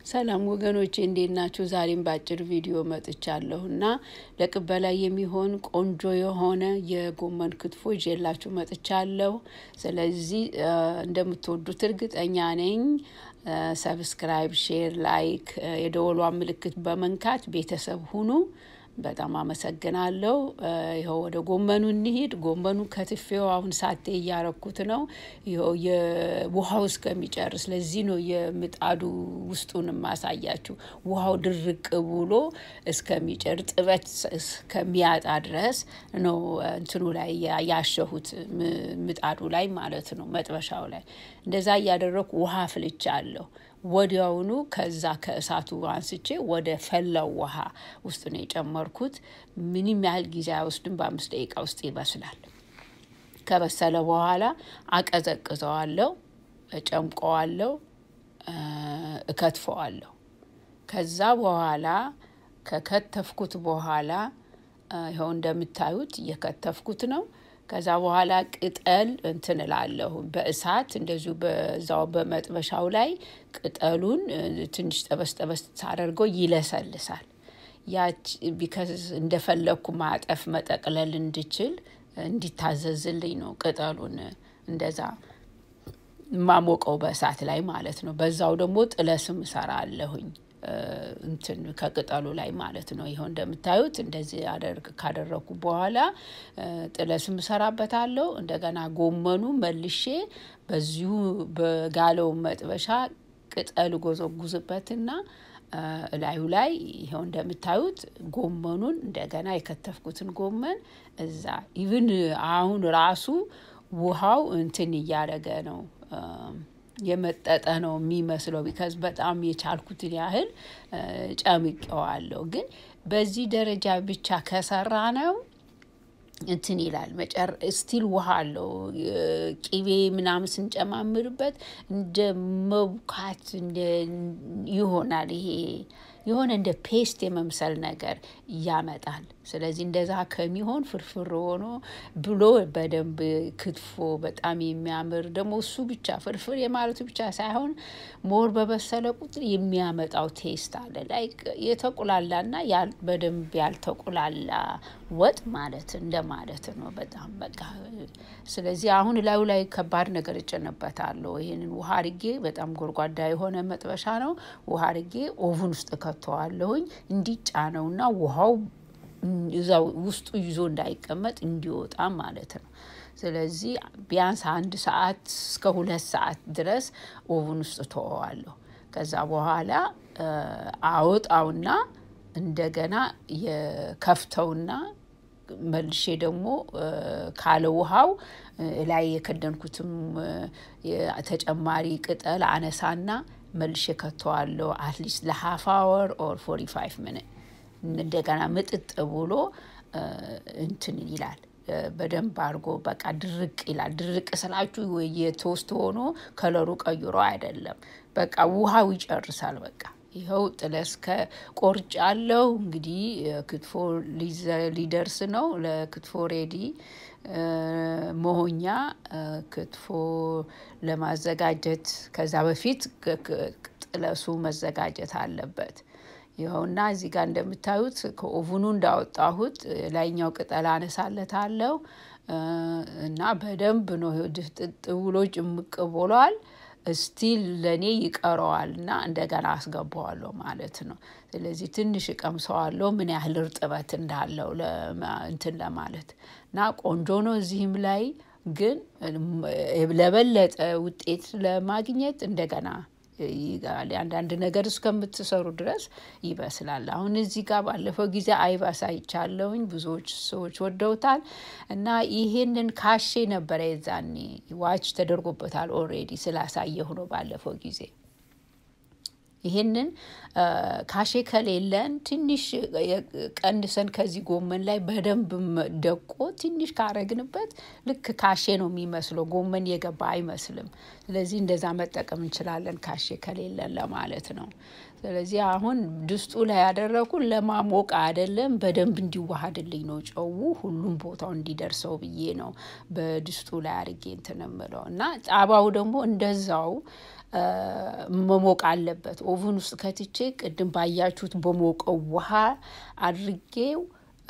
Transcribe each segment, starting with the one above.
ሰላም ወገኖቼ እንዴት ናችሁ? ዛሬም በአጭር ቪዲዮ መጥቻለሁ እና ለቅበላ የሚሆን ቆንጆ የሆነ የጎመን ክትፎ ይዤላችሁ መጥቻለሁ። ስለዚህ እንደምትወዱት እርግጠኛ ነኝ። ሰብስክራይብ፣ ሼር፣ ላይክ የደወሏ ምልክት በመንካት ቤተሰብ ሁኑ። በጣም አመሰግናለሁ። ይኸው ወደ ጎመኑ እንሂድ። ጎመኑ ከትፌው አሁን ሳቴ እያረኩት ነው። ይኸው የውሃው እስከሚጨርስ ለዚህ ነው የምጣዱ ውስጡን ማሳያችሁ። ውሃው ድርቅ ብሎ እስከሚጨር ጥበት እስከሚያጣ ድረስ ነው እንትኑ ላይ ያሸሁት ምጣዱ ላይ ማለት ነው፣ መጥበሻው ላይ እንደዛ እያደረኩ ውሃ ፍልቻ አለሁ። ወዲያውኑ ከዛ ከእሳቱ አንስቼ ወደ ፈላው ውሃ ውስጥ ነው የጨመርኩት። ምንም ያህል ጊዜ አይወስድም፣ በአምስት ደቂቃ ውስጥ ይበስላል። ከበሰለ በኋላ አቀዘቅዘዋለሁ፣ እጨምቀዋለሁ፣ እከትፈዋለሁ። ከዛ በኋላ ከከተፍኩት በኋላ ይኸው እንደምታዩት እየከተፍኩት ነው። ከዛ በኋላ ቅጠል እንትን እላለሁ በእሳት እንደዚሁ በዛው በመጥበሻው ላይ ቅጠሉን ትንሽ ጠበስ ጠበስ ሳደርገው ይለሰልሳል። ያች ቢከዝ እንደፈለግኩ ማጠፍ መጠቅለል እንድችል እንዲታዘዝልኝ ነው ቅጠሉን እንደዛ ማሞቀው በእሳት ላይ ማለት ነው። በዛው ደግሞ ጥለስም እሰራለሁኝ እንትን ከቅጠሉ ላይ ማለት ነው። ይኸው እንደምታዩት እንደዚህ አደርግ ካደረኩ በኋላ ጥለስም እሰራበታለሁ። እንደገና ጎመኑ መልሼ በዚሁ በጋለው መጥበሻ ቅጠል ጎዘጉዝበትና እላዩ ላይ ይኸው እንደምታዩት ጎመኑን እንደገና የከተፍኩትን ጎመን እዛ ኢቭን አሁን ራሱ ውሃው እንትን እያደረገ ነው የመጠጠ ነው የሚመስለው። ቢካዝ በጣም የቻልኩትን ያህል ጨምቄዋለሁ። ግን በዚህ ደረጃ ብቻ ከሰራ ነው እንትን ይላል መጨር ስቲል ውሃ አለው። ቂቤ ምናምን ስንጨማምርበት እንደ መቡካት ይሆናል። ይሄ የሆነ እንደ ፔስት የመምሰል ነገር ያመጣል። ስለዚህ እንደዛ ከሚሆን ፍርፍር ሆኖ ብሎ በደንብ ክትፎ በጣም የሚያምር ደግሞ እሱ ብቻ ፍርፍር የማለቱ ብቻ ሳይሆን ሞር በበሰለ ቁጥር የሚያመጣው ቴስት አለ። ላይክ የተቁላላና በደንብ ያልተቁላላ ወጥ ማለት እንደማለት ነው። በጣም በቃ ስለዚህ አሁን ላዩ ላይ ከባድ ነገር እጭንበታለሁ። ይህንን ውሃ አርጌ በጣም ጎድጓዳ የሆነ መጥበሻ ነው። ውሃ አርጌ ኦቭን ውስጥ ከተዋለሁኝ እንዲጫነውና ውሃው እዛው ውስጡ ይዞ እንዳይቀመጥ እንዲወጣ ማለት ነው። ስለዚህ ቢያንስ አንድ ሰዓት እስከ ሁለት ሰዓት ድረስ ኦቭን ውስጥ ተወዋለሁ። ከዛ በኋላ አወጣውና እንደገና የከፍተውና መልሼ ደግሞ ካለ ውሃው ላይ የከደንኩትም ተጨማሪ ቅጠል አነሳና መልሼ ከተዋለሁ። አትሊስት ለሀፍ አወር ኦር ፎርቲ ፋይቭ ሚኒት እንደገና ምጥጥ ብሎ እንትን ይላል። በደንብ አድርጎ በቃ ድርቅ ይላል። ድርቅ ስላችሁ የቶስት ሆኖ ከለሩ ቀይሮ አይደለም። በቃ ውሃው ይጨርሳል። በቃ ይኸው ጥለስ ከቆርጭ አለው። እንግዲህ ክትፎ ሊደርስ ነው። ለክትፎ ሬዲ መሆኛ ክትፎ ለማዘጋጀት ከዛ በፊት ጥለሱ መዘጋጀት አለበት። ይኸውና እዚህ ጋር እንደምታዩት ከኦቭኑ እንዳወጣሁት ላይኛው ቅጠል አነሳለታለሁ እና በደንብ ነው ድፍጥጥ ብሎ ጭምቅ ብሏል። ስቲል ለእኔ ይቀረዋል እና እንደገና አስገባዋለሁ ማለት ነው። ስለዚህ ትንሽ እቀምሰዋለሁ ምን ያህል እርጥበት እንዳለው እንትን ለማለት እና ቆንጆ ነው። እዚህም ላይ ግን ለበለጠ ውጤት ለማግኘት እንደገና ይጋል አንዳንድ ነገር እስከምትሰሩ ድረስ ይበስላል። አሁን እዚህ ጋር ባለፈው ጊዜ አይብ አሳይቻለሁኝ ብዙዎች ሰዎች ወደውታል እና ይሄንን ካሼ ነበረ የዛኔ ዋች ተደርጎበታል ኦልሬዲ ስላሳየሁ ነው ባለፈው ጊዜ። ይሄንን ካሼ ከሌለን ትንሽ ቀንሰን ከዚህ ጎመን ላይ በደንብ ደቆ ትንሽ ካረግንበት ልክ ካሼ ነው የሚመስለው። ጎመን የገባ አይመስልም። ስለዚህ እንደዛ መጠቀም እንችላለን ካሼ ከሌለን ለማለት ነው። ስለዚህ አሁን ድስጡ ላይ ያደረኩ ለማሞቅ አይደለም፣ በደንብ እንዲዋሃድልኝ ነው። ጨው ሁሉም ቦታው እንዲደርሰው ብዬ ነው በድስጡ ላይ አድርጌ እንትን እምለው እና ጣባው ደግሞ እንደዛው መሞቅ አለበት። ኦቭን ውስጥ ከትቼ ቅድም ባያችሁት በሞቀው ውሃ አድርጌው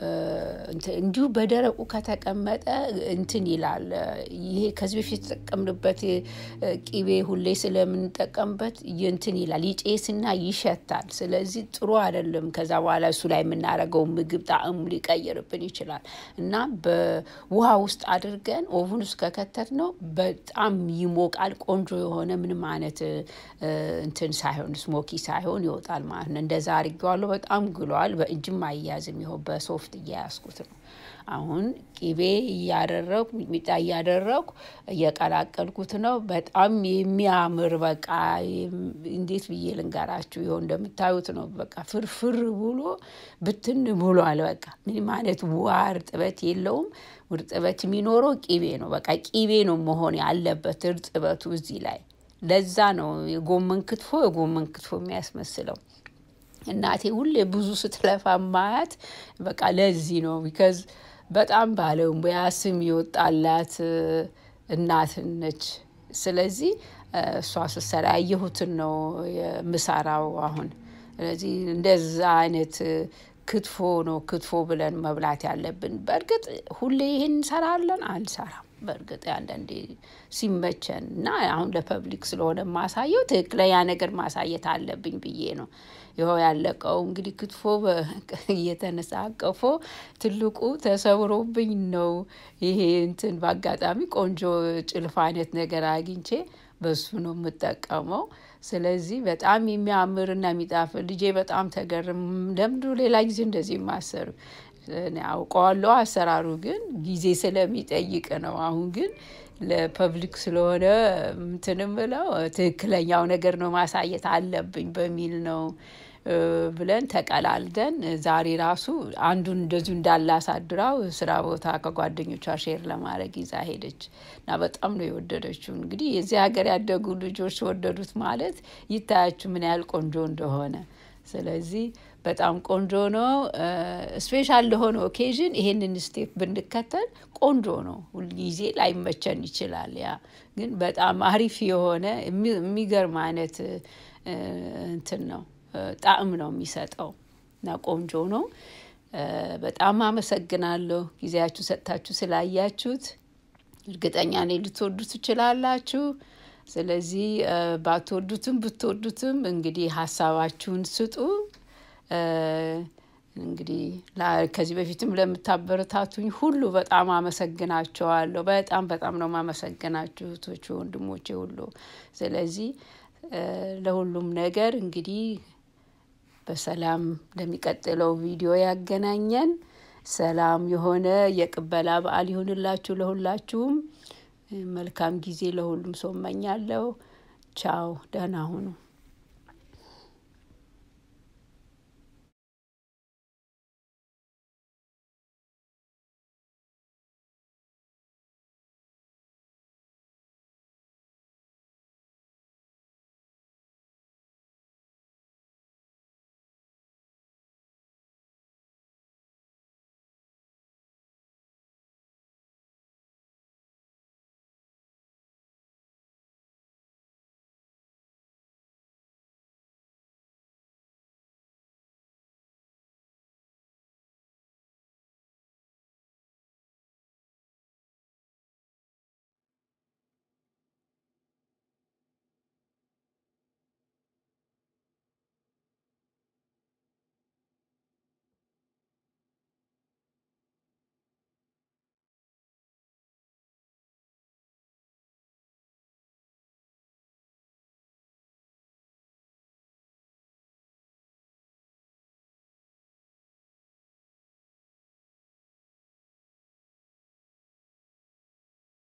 እንዲሁ በደረቁ ከተቀመጠ እንትን ይላል። ይሄ ከዚህ በፊት የተጠቀምንበት ቂቤ ሁሌ ስለምንጠቀምበት እንትን ይላል፣ ይጬስና ይሸታል። ስለዚህ ጥሩ አይደለም። ከዛ በኋላ እሱ ላይ የምናደርገው ምግብ ጣዕሙ ሊቀይርብን ይችላል እና በውሃ ውስጥ አድርገን ኦቭን ውስጥ ከከተት ነው በጣም ይሞቃል። ቆንጆ የሆነ ምንም አይነት እንትን ሳይሆን ስሞኪ ሳይሆን ይወጣል ማለት ነው። እንደዛ አድርጌዋለሁ። በጣም ግሏል። በእጅም አያያዝም። ይኸው በሶፍት እያያዝኩት ነው። አሁን ቂቤ እያደረግኩ ሚጥሚጣ እያደረግኩ እየቀላቀልኩት ነው። በጣም የሚያምር በቃ እንዴት ብዬ ልንገራችሁ? ይኸው እንደምታዩት ነው። በቃ ፍርፍር ብሎ ብትን ብሏል። በቃ ምንም አይነት ውሃ እርጥበት የለውም። እርጥበት የሚኖረው ቂቤ ነው። በቃ ቂቤ ነው መሆን ያለበት እርጥበቱ እዚህ ላይ። ለዛ ነው የጎመን ክትፎ የጎመን ክትፎ የሚያስመስለው። እናቴ ሁሌ ብዙ ስትለፋ ማያት በቃ ለዚህ ነው። ቢከዝ በጣም ባለሙያ ስም የወጣላት እናት ነች። ስለዚህ እሷ ስትሰራ ያየሁትን ነው የምሰራው አሁን። ስለዚህ እንደዛ አይነት ክትፎ ነው ክትፎ ብለን መብላት ያለብን። በእርግጥ ሁሌ ይህን እንሰራለን አንሰራም። በእርግጥ አንዳንዴ ሲመቸን እና አሁን ለፐብሊክ ስለሆነ ማሳየው ትክክለኛ ነገር ማሳየት አለብኝ ብዬ ነው። ይኸው ያለቀው እንግዲህ ክትፎ እየተነሳቀፎ ትልቁ ተሰብሮብኝ ነው። ይሄ እንትን በአጋጣሚ ቆንጆ ጭልፋ አይነት ነገር አግኝቼ በሱ ነው የምጠቀመው። ስለዚህ በጣም የሚያምርና የሚጣፍጥ ልጄ በጣም ተገርም ለምንድነው ሌላ ጊዜ እንደዚህ የማሰሩ አውቀዋለሁ። አሰራሩ ግን ጊዜ ስለሚጠይቅ ነው። አሁን ግን ለፐብሊክ ስለሆነ እንትን የምለው ትክክለኛው ነገር ነው ማሳየት አለብኝ በሚል ነው ብለን ተቀላልደን ዛሬ ራሱ አንዱን እንደዚሁ እንዳላሳድራው ስራ ቦታ ከጓደኞቿ ሼር ለማድረግ ይዛ ሄደች እና በጣም ነው የወደደችው። እንግዲህ የዚህ ሀገር ያደጉ ልጆች ወደዱት ማለት ይታያችሁ ምን ያህል ቆንጆ እንደሆነ። ስለዚህ በጣም ቆንጆ ነው። ስፔሻል ለሆነ ኦኬዥን ይሄንን ስቴፕ ብንከተል ቆንጆ ነው። ሁልጊዜ ላይመቸን ይችላል። ያ ግን በጣም አሪፍ የሆነ የሚገርም አይነት እንትን ነው ጣዕም ነው የሚሰጠው እና ቆንጆ ነው። በጣም አመሰግናለሁ ጊዜያችሁ ሰጥታችሁ ስላያችሁት። እርግጠኛ ነኝ ልትወዱ ትችላላችሁ። ስለዚህ ባትወዱትም ብትወዱትም እንግዲህ ሀሳባችሁን ስጡ። እንግዲህ ከዚህ በፊትም ለምታበረታቱኝ ሁሉ በጣም አመሰግናቸዋለሁ። በጣም በጣም ነው ማመሰግናችሁ እህቶቼ፣ ወንድሞቼ ሁሉ። ስለዚህ ለሁሉም ነገር እንግዲህ በሰላም ለሚቀጥለው ቪዲዮ ያገናኘን። ሰላም የሆነ የቅበላ በዓል ይሁንላችሁ ለሁላችሁም። መልካም ጊዜ ለሁሉም ሰው እመኛለሁ። ቻው፣ ደህና ሁኑ።